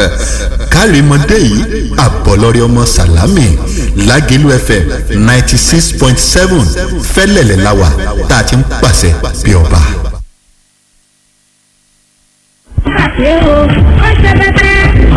kárìmọ́dé yìí àbọ̀lọ́rẹ́ ọmọ sàlámì lágẹ̀lú fm ninety six point seven fẹ́lẹ̀lẹ̀ láwà tá a ti ń pàṣẹ bí ọba. ṣe o ó ṣe bẹ́tẹ́.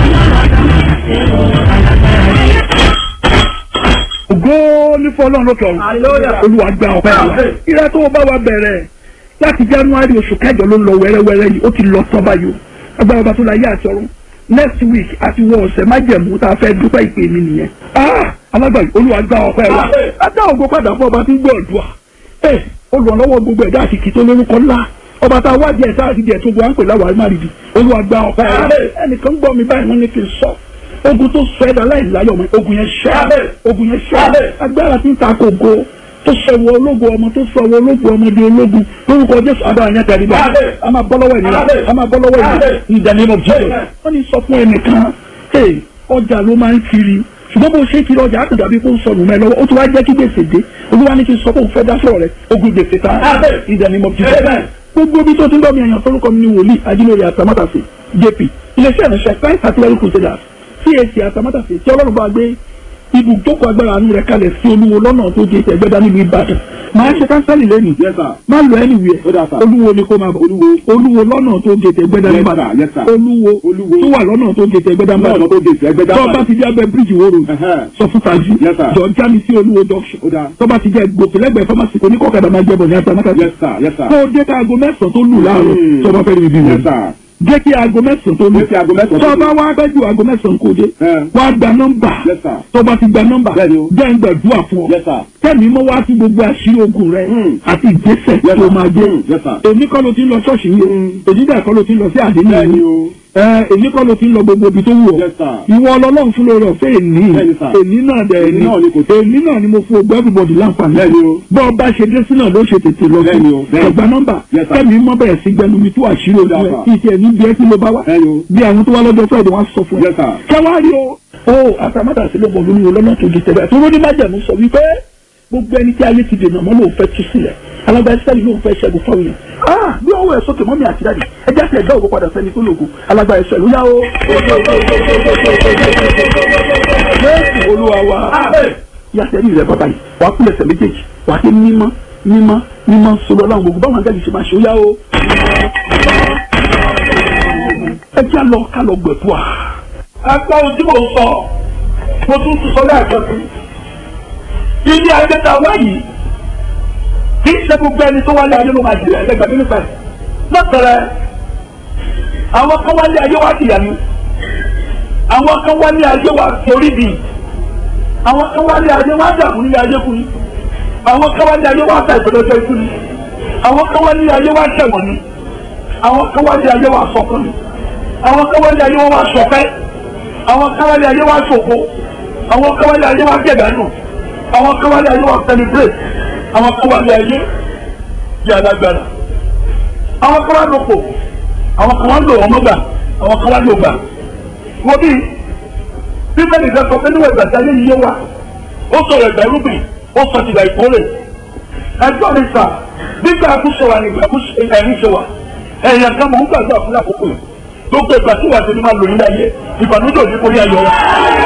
ògo ní fọlọ́run lókè ọ̀run olúwa gba ọ̀pẹ wa ìrẹ́ tó bá wa bẹ̀rẹ̀ láti january oṣù kẹjọ ló ń lọ wẹ́rẹ́wẹ́rẹ́ yìí ó ti lọ tán báyìí o agbára ọba tó la yé àti ọ̀run next week àti wọ ọ̀sẹ̀ májẹ̀mú tá a fẹ́ dúpẹ́ ìpè mi nìyẹn ah alágbàyí olúwa gba ọ̀pẹ wa adá ògo padà fún ọba tí ń gbọ́ ọ̀dùà ẹ olùrànlọ́wọ́ gbogbo ẹ̀dá àsìkí tó lórúkọ ńlá ọba tá a wá díẹ̀ sáà ti díẹ̀ tó gbọ́ à ń pè láwàá má rìdì olúwa gba ọ̀pẹ wa ẹnìkan gbọ́ mi báyìí wọ́n ní kí n sọ ogun tó sọ ẹ̀dá láì láyọ̀ mọ́ ogun yẹn ṣẹ́ ogun yẹn ṣẹ́ agbára tí ń ta kògo tó sọ wọ ológun ọmọ tó sọ wọ ológun ọmọ di ológun lórúkọ jésù agbára yẹn tẹ̀lé bá a máa bọ́ lọ́wọ́ ènìyàn a máa bọ́ lọ́wọ́ ènìyàn in the name of Jesus wọ́n ní sọ fún ẹnìkan hey ọjà ló máa ń kiri ṣùgbọ́n bó ṣe kiri ọjà àtúndà bí kò ń sọnù mẹ́ lọ́wọ́ ó ti wá jẹ́ kí gbèsè dé olúwa ní kí n sọ pé òun fẹ́ dá sọ̀rọ̀ rẹ̀ ogun gbèsè ta in the name of Jesus gbogbo bí tó ti ń bọ́ mi èèyàn torúkọ mi ní wòlíì ajílórí àtàmátàsí jp iléeṣẹ́ ìrìnsẹ̀ christ artillery crusaders cac àtàmátàsí tí ọlọ́run bá gbé ibùdókọ̀ agbára àánú rẹ̀ kalẹ̀ sí olúwo lọ́nà tó jẹ́ ìtẹ̀gbẹ́dá nílùú ìbàdàn máa ṣe kánsẹ́lì lẹ́nu má lọ anywhere olúwo ni kó máa bọ̀ olúwo lọ́nà tó jẹ́ ìtẹ̀gbẹ́dá nílùú ìbàdàn olúwo tó wà lọ́nà tó jẹ́ ìtẹ̀gbẹ́dá níbàdàn tó bá ti jẹ́ abẹ́ bíríjì wóró sọ fún tají jọ jáde sí olúwo junction tó bá ti jẹ́ gòkè lẹ́gbẹ̀ẹ́ fámásì kò ní kọ́kadà máa jẹ́ bọ̀ ní àtàmátàsí tó dé ká aago mẹ́sàn-án tó lù láàárọ̀ tó bá fẹ́ rí ibi wọn jẹ́ kí aago mẹ́sàn-án tó lù tó bá wá bẹ́jú aago mẹ́sàn-án kò dé wá gba nọ́mbà tó bá ti gba nọ́mbà jẹ́ ń gbàdúrà fún ọ kẹ́mi mọ́ wá sí gbogbo àṣírí ogun rẹ àti ìgbésẹ̀ tó máa gbé èmi kọ́ ló ti ń lọ ṣọ́ọ̀ṣì yìí o èmi dẹ̀ kọ́ ló ti ń lọ sí àdéhùn yìí o èmi kọ́ ló ti ń lọ gbogbo ibi tó wù ọ́ ìwọ ọlọ́run fún lórí ọ̀fẹ́ èní èní náà dẹ̀ èní èní náà ni mo fún ogbó everybody láǹfààní bọ́ ọ bá ṣe dé sí náà ló ṣe tètè lọ sí ọgbà nọ́mbà kẹ́mi mọ́ bẹ̀rẹ̀ sí gbẹnu mi tó àṣírí ogun rẹ kí tiẹ̀ ní bí ẹ kí ló bá wá bí àwọn tó wá lọ́jọ́ fẹ́ẹ̀ wá sọ fún ẹ kẹwàá rí o o àtàmátàsí ló bọ̀ lórí olóńgbò tó di tẹ̀lé àti olóńgbò májàmú sọ wípé gbogbo ẹni tí ayé ti dènà mọ́ ló fẹ́ tú sílẹ̀ alágbàá sẹ́ni ló fẹ́ ṣẹ́gun fáwọn yẹn ah bí ọwọ́ ẹ̀ sókè mọ́mí àti dáàdì ẹjẹ́ àti ẹ̀dá òkú padà sẹ́ni tó lògùn alágbàá ẹ̀ṣọ́ ìlú yá o. jésù olúwa wa yàtẹ̀ ní ilẹ̀ bàbá yìí wàá kúlẹ̀ ẹsẹ̀ méjèèjì wàá ké mímọ́ mímọ́ mímọ́ sọlọ́ láwọn gbogbo báwọn àgbàjì ṣe máa ṣe ó yá o. ẹ jẹ́ lọ ká lọ gbẹ̀fọ́ à. ẹgbẹ́ ojú mò ń sọ mo tún tún sọ lẹ́ẹ̀kan sí ilé ayẹta wáyìí kì í ṣe gbogbo ẹni tó wálé ayé ló máa jìyà ẹlẹgbẹ́ nínú pẹ lọtọrẹ àwọn kan wálé ayé wá jìyà ni àwọn kan wálé ayé wá torí bì àwọn kan wálé ayé wá dàbò nílé ayé kú ni àwọn kan wálé ayé wá ta ìpẹlẹsẹ ikú ni àwọn kan wálé ayé wá ṣẹ̀wọ̀n ni àwọn kan wálé ayé wá sọkún ni àwọn kan wálé ayé wá sọpẹ́ àwọn kan wálé ayé wá ṣòfò àwọn kan wálé ayé wá gẹ̀dánù àwọn kan wálé ayé wá celebrate àwọn kan wá ní ayé bí alágbára àwọn kan wá lòpò àwọn kan wá lò wọn mọgbà àwọn kan wá lò gbà wọ́n bí bíbélì fẹ́ sọ pé níwọ̀n ìgbà tí ayé yìí yé wa ó sọ̀rọ̀ ìgbà irúgbìn ó sọ ti ìgbà ìkórè ẹjọ́ mi sà nígbà àkúṣe wa ní ìgbà ẹ̀rín ṣe wa ẹ̀yìn kan mọ̀ ń gbàgbọ́ àkúrẹ́ àkókò yìí gbogbo ìgbà tí wàá ṣe ni máa lò ní ayé ìbànújẹ́ òní kò ní ayọ̀ wa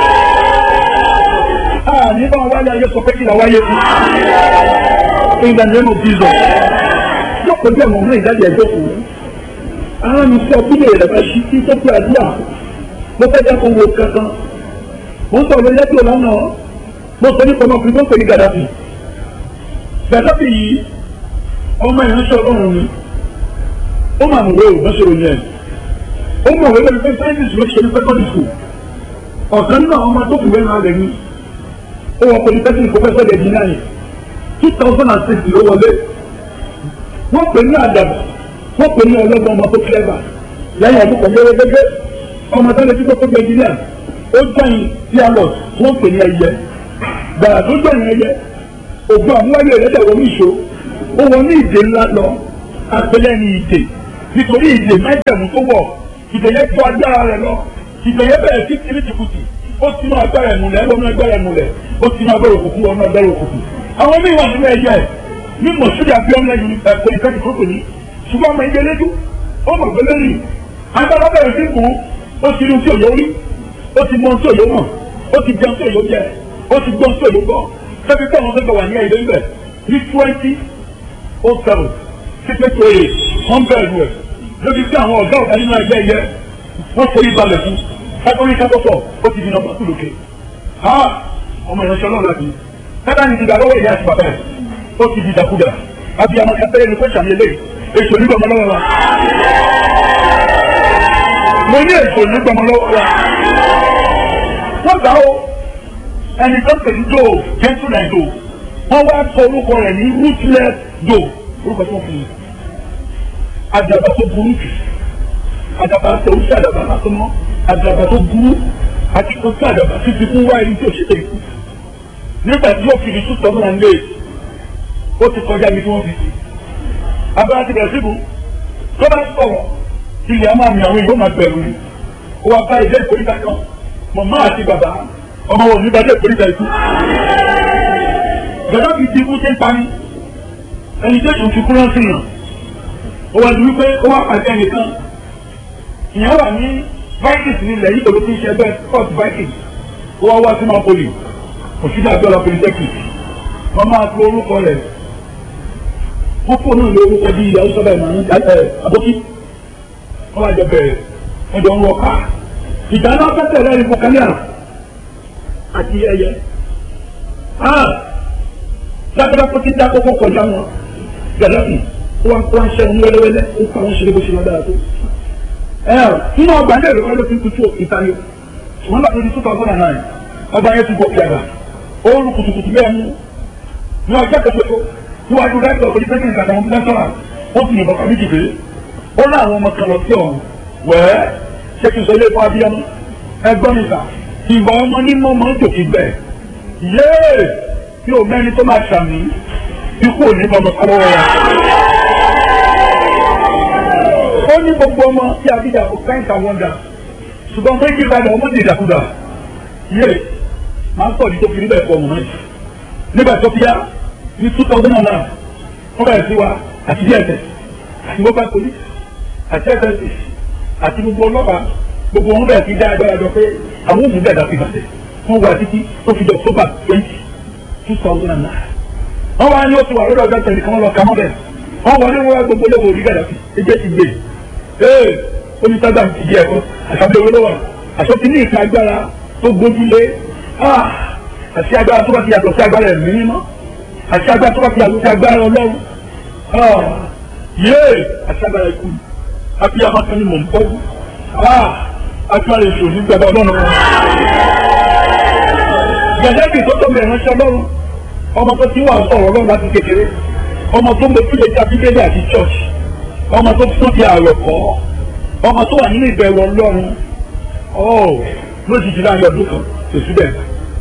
ní bá wáyé ayé sọ pé kí la wáyé fún. in the name of Jesus. Yọ̀pọ̀ bí àwọn ọmọ ìdájọ́ ẹjọ́ kù. Ara mi sọ bí lè rẹ̀ bá ṣí sí tó pé àdúrà. Mo fẹ́ jẹ́ kó wo kankan. Mo ń sọ lórí ẹjọ́ lánàá. Mo sọ nípa ọmọkùnrin tó ń pè ní Gàdáfì. Gàdáfì yìí, ọmọ ìránṣẹ́ ọlọ́run ni. Ó mà mọ̀ wéwò bá ṣe ròyìn ẹ̀. Ó mọ̀ wéwò ní pé sáyẹ́nsì ló ṣe ní secondary school. Ọ̀kan náà ọmọ tó kù wẹ́nu rẹ̀ ni ó wọ polytechnic professor de dina yìí two thousand and six ló wọlé wọ́n pè ní àdàbà wọ́n pè ní ọlọ́gbọ́n ọmọ tó clever lẹ́yìn ọdún kan gẹ́gẹ́gẹ́ ọmọ tó lè fi kókó gbé engineer ó jọyìn dialog wọ́n pè ní ẹyẹ gbàrà tó jọyìn ẹyẹ ògbọ́n àmúwáyé rẹ̀ dẹ̀ wọ́n ní ìṣó ó wọ ní ìdè ńlá lọ apẹlẹ ní ìdè nítorí ìdè májẹ̀mú tó wọ̀ ìdè yẹn tó agbára rẹ̀ lọ ìdè yẹn bẹ̀rẹ̀ sí kìrìtìkùtì ó ti máa gbára ẹ̀mú lẹ̀ ẹ̀rọ agbára ẹ̀mú lẹ̀ ó ti máa gbára òkùnkùn ọ̀nà agbára òkùnkùn. àwọn míì wà nínú ẹ̀yẹ ẹ̀ ní mọ̀sídìí abíọ́mọ ẹ̀yìn ẹ̀kọ́ ìkẹ́kẹ́ tó kò ní ṣùgbọ́n ọmọ ìgbẹ́ lẹ́jú ó mọ̀ gbé lẹ́yìn agbára bẹ̀rẹ̀ sí kù ó ti rí ohun tí òye rí ó ti mọ ohun tí òye mọ̀ ó ti jẹun tí òye jẹ ó ti gbọ́ ohun tí òye gbọ́ sẹ́bi pé àwọn fẹ́fẹ́ wà ní ẹ̀yẹ ibẹ̀ ní twenty oh seven six eight oh eight wọ́n bẹ̀rù ẹ̀ lórí pé àwọn ọ̀gá ọ̀gá nínú ẹgbẹ́ yẹ wọ́n forí balẹ̀ fún ẹgbẹ́rin kápọ́tọ̀ ó ti di nọmba kúlòkè ha ọmọ ìránṣẹ́ ọlọ́run láti kátà ní ìdìgbà lọ́wọ́ ìyá àti bàbá ẹ̀ ó ti di ìdàkudà àbí àwọn kẹfẹ́ ẹni pẹ́sà ní eléyìí èso nígbàmọ́ lọ́wọ́ wa mo ní èso nígbàmọ́ lọ́wọ́ wa wọ́n gbà ó ẹni tó ń pè ní dòó gentleman dòó wọ́n wá sọ orúkọ rẹ̀ ní ruthless dòó orúkọ tí wọ́n fún mi àdàbà tó burú jù àdàbà tó ń ṣe àdàbà lásán mọ́ àdàbà tó burú àti kò sí àdàbà títí fún wáyé ní tí ò ṣe tẹ̀ ikú nígbà tí yóò fi ní two thousand and eight ó ti kọjá mi tí wọ́n fi sí abẹ́rẹ́ ti bẹ̀rẹ̀ síbu tó bá sọ̀rọ̀ ilẹ̀ a máa mi àwọn èèyàn máa bẹ̀rù ni ó wá bá ilé ìkórìtà kan màmá àti bàbá ọmọ wọn ní bàjẹ́ ìkórìtà ikú gbẹdọ́ fi ti ikú ṣe ń pani ẹni tó tún fi kúrọ́ sí yàn ó wá di wípé ó wá pàṣẹ nìkan ìyẹn wà ní vikings nílẹ̀ yìí pẹ̀lú tí ń ṣe bẹ́ẹ̀ scott vikings ó wá wá sí napoli òṣìṣẹ́ àgbẹ̀rẹ̀ polytechnic wọ́n máa fi orúkọ rẹ̀ wọ́n fún náà ní orúkọ bíi ìyàwó sábà ìmọ̀ ní abókí wọ́n wá jọ bẹ̀rẹ̀ wọ́n jọ ń wọ ká ìjà náà fẹ́ tẹ̀lé ẹ̀rí fọkànlẹ́ àti ẹyẹ lágbàdá kó ti dá kókó kọjá wọn gàdáfì wọn kó wọn ṣẹ́gun wẹ́lẹ́wẹ́lẹ́ ó pa wọn ṣeré bó ṣe lọ dára tó. nínú ọgbà ní èrè wọn ló fi ń tutù ìtayọ wọn bá tó di two thousand and nine ọba yẹn ti gòkè àgbà ó rú kùtùkùtù bẹ́ẹ̀ mú ní ọjọ́ kẹsàn-án níwájú rẹ́pọ̀ òní pẹ́sìn ìgbà àwọn lẹ́sọ̀rà ó fi yìnbọn kàmí jìbé ó ní àwọn ọmọ kan lọ sí ọ̀hún wẹ́ẹ́ ṣé kí n sọ ilé ìfọ abiyamọ ẹgbọ́n mi gbà ìgbà ọmọ ní mọ́ máa ń tòkì gbẹ yéè tí o mẹ́ni tó máa ṣàmì ikú ò ní bọ́mọ kọ́ lọ́wọ́ wa. ó ní gbogbo ọmọ tí a bí dàpọ̀ káyìntà wọ́ndà ṣùgbọ́n méjì padà ọmọ ti dàkúdà yéè máa ń sọ̀rọ̀ tó fi níbẹ̀ fọ ọmọ náà nígbà tó fi yá ní two thousand and nine wọ́n bẹ̀rẹ̀ sí wa àti dss àti mobile police àti ss àti gbogbo ọlọ́pàá gbogbo wọn bẹ̀rẹ̀ sí dá agbára jọ pé àwọn òmùú bẹ̀rẹ̀ dàbí ìbàdàn wọ́n wà títí tó fi jọ october twenty two thousand and nine wọ́n wá ní oṣù wà lọ́dọ̀ ọjọ́ tẹ̀lé kan lọ kàmọ́ bẹ́ẹ̀ wọ́n wọlé wọn wá gbogbo lẹ́wọ̀ orí gàdàbí ẹgbẹ́ ti gbé ee onísàgbà ti di ẹ̀kọ́ àṣàbẹ̀ owó lọ́wọ́ àṣọ ti ní ìka agbára tó gbójúlé àti agbára tó bá ti yàtọ̀ sí agbára ẹ̀mí mímọ́ àti agbára tó bá ti yàtọ̀ sí agbára ọlọ́run yéé àti agbára ikú àti amákan ni mò ń bọ́ agbára èso ní gbàgbọ́ ọlọ́run wọn. gẹ̀dẹ́bì tó tóbi ìránṣẹ́ ọlọ́run ọmọ tó ti wà sọ̀rọ̀ ọlọ́run láti kékeré ọmọ tó ń bẹ fúlẹ̀ tí abídélé àti church ọmọ tó tún ti àrò kọ́ ọmọ tó wà nínú ìbẹ̀rù ọlọ́run lójijì láàrin ọdún kan tèṣú bẹ́ẹ̀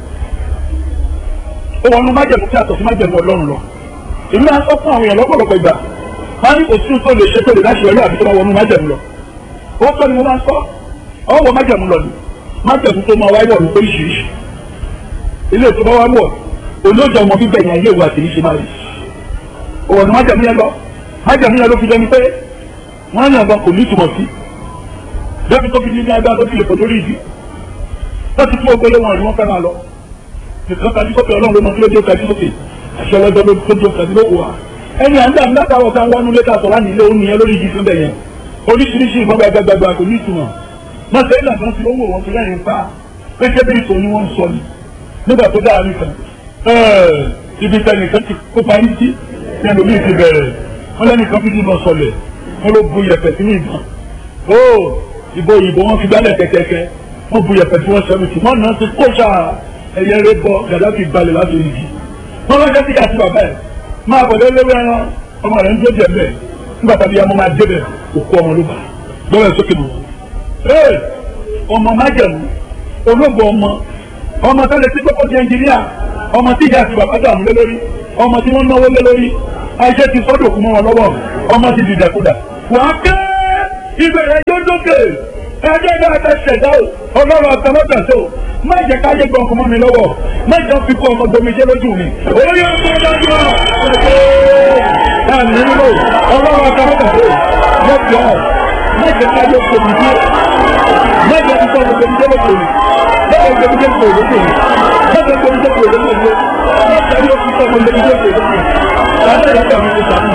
ó wọnú májẹ̀mú tí a tọ̀ sí májẹ̀mú ọlọ́run lọ èmi máa ń sọ fún àwọn èèyàn lọ́pọ̀lọpọ̀ ìgbà máa ní òsín tó lè ṣe tó lè láṣẹ ọlọ́ àbí tó bá wọnú májẹ̀mú lọ ó sọ ni mo máa ń sọ ọwọ́ májẹ̀mú lọ ni májẹ̀mú tó máa wáyé ọ̀run oríṣiríṣi ilé tó bá wá wọ̀ olóòjọ ọmọ bíbẹ̀ yẹn ayé ìwà àti níṣe máa rí òwò ni májẹ̀mú yẹn lọ májẹ̀mú yẹn ló fi jẹ́ ni pé wọ́n yàn gan kò ní ìtumọ̀ sí débi tó fi ní ní agbára tó fi lè pọ̀ lórí ìdí láti fún ogbélé wọn ni wọ́n fẹ́ máa lọ nìkan kájú sókè ọlọ́run ló mọ kí ló dé kájú sókè àṣẹ ọlọ́dọ́ ló tó dé kájú lóko wa. ẹni à ń dà nígbà táwọn kan wọnú lẹ́tà sọ láti ilé òun nìyẹn lórí ìjì fún bẹ̀yẹn oríṣiríṣi ìbọn gbàgbàgbà kò ní ìtumọ̀ má ṣe ìlànà kan ti owó wọn fi lẹ́yìn pa pété bí ìtò ni wọ́n ń sọ ni nígbà tó dáa nìkan ibi tẹ nìkan ti kó parí sí ní ẹlòmíì ti bẹ̀rẹ̀ wọ́n lẹ́nìkan fi dìbọn sọlẹ̀ wọ́n ló bu yẹ̀pẹ̀ sínú ìbọn ó ìbò òyìnbó wọn fi gbálẹ̀ kẹ̀kẹ́kẹ́ wọ́n bu yẹ̀pẹ̀ tí wọ́n sọ mi tì wọ́n náà ti kó sáà ẹyẹ rẹ bọ gàdáfì balẹ̀ láti oríjì wọn lọ́jọ́ sí kàtí bàbá ẹ̀ máa bọ̀ lé léwé ẹran ọmọ rẹ̀ ń tó jẹ bẹ́ẹ̀ nígbà tàbí ọmọ máa dé bẹ̀ òkú ọmọ ló bá lọ́wọ́ ẹ̀ sókè mọ́ ee ọmọ májẹ̀mú olóògbé ọmọ ọmọ tó lè ti gbọ́kọ̀ di ẹnjìníà ọmọ tí ìyá àti bàbá dààmú lé lórí ọmọ tí wọ́n náwó lé lórí ayé ti sọ́dọ̀ òkú mọ́ wọn lọ́wọ́ ọmọ ti dìdàkudà wàá ké ìbẹ̀rẹ̀ yóò dókè ẹjẹ́ bá a fẹ́ ṣẹ̀dá o ọlọ́run àtàmọ́tàṣe o má jẹ́ káyé gbọ́n ọkọ̀ mọ́ mi lọ́wọ́ má jẹ́ fi kó ọmọ gbomijé lójú mi. orí ọkọ̀ dájú ọ̀ ẹ̀ nílò ọlọ́run àtàmọ́tàṣe o lọ́jọ́ má jẹ́ káyé gbomijé mẹ́jọ ti sọ gbogbo ìdílé lóko yìí mẹ́jọ gbogbo ìdílé lóko yìí mẹ́jọ gbogbo ìdílé lóko yìí mẹ́jọ yóò ti sọ gbogbo ìdílé lóko yìí láti ẹ̀ka mi ti sàmì.